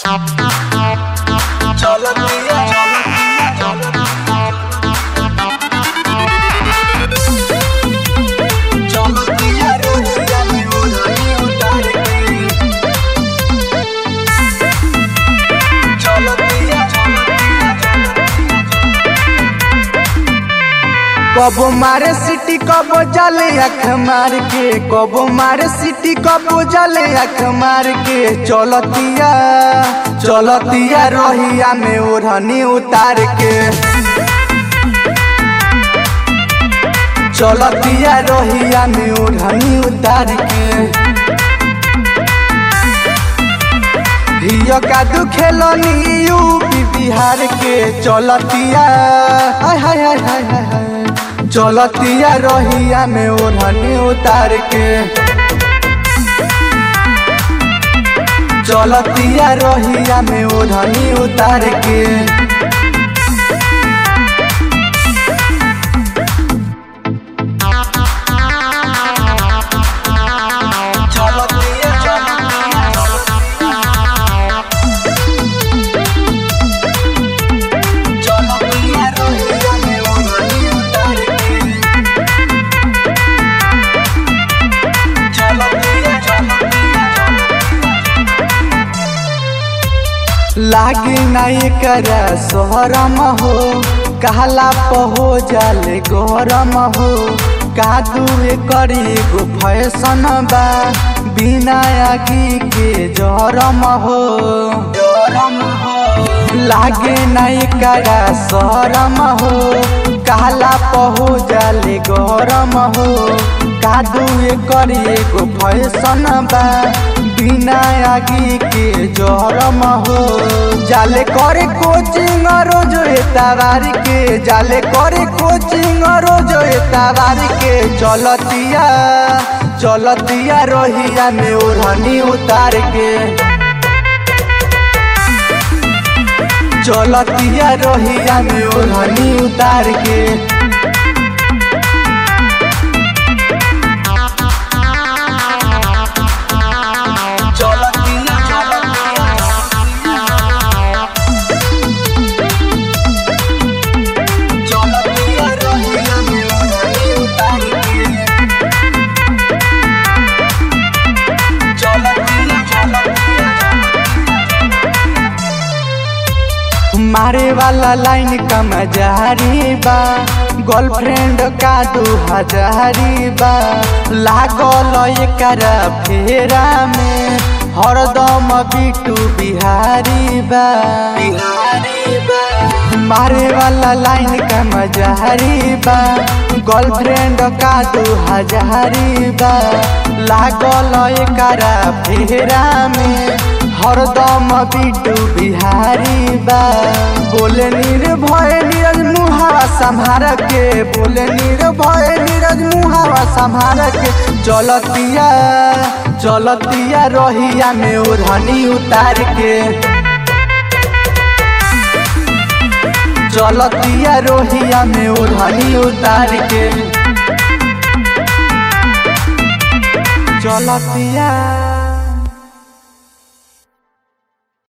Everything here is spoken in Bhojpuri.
कबो मारे सिटी कबो जाले अख मार के कबो मारे सिटी कबो जाले अख मार के चलतिया चलतिया रहिया में ओढ़नी उतार के चलतिया रहिया में ओढ़नी उतार के हियो का दुखेलनी यूपी बिहार के चलतिया हाय हाय हाय हाय हाय हाय चलतिया रहिया में ओढ़नी उतार के चलतिया रहिया में ओढ़नी उतार के लागी नहीं कर सोहरम हो कहला पहो जाले गरम हो कादू करी गो फैशन बा बिना आगी के जरम हो जरम हो लागे नहीं कर शरम हो कहला पहो जाले गरम हो कादू करी गो फैशन बा बिना आगी के जरम हो जाले करे कोचिंग रोज एतावार के जाले करे कोचिंग रोज एतावार के चलतिया चलतिया रोहिया में ओढ़नी उतार के चलतिया रोहिया में ओढ़नी उतार के मारे वाला लाइन का मजारी बा गर्लफ्रेंड का दू हजारी बा लागल एकर फेरा में हरदम बिटू बिहारी बा बिहारी बा मारे वाला लाइन का मजारी बा गर्लफ्रेंड का दू हजारी बा लागल एकर फेरा में हरदम बिटू बिहारी बा बोले निर्भय नीरज मुहावा संभार के बोले निर्भय नीरज मुहावा संभार के चलतिया चलतिया रहिया में ओढ़नी उतार के चलतिया रोहिया में ओढ़नी उतार के चलतिया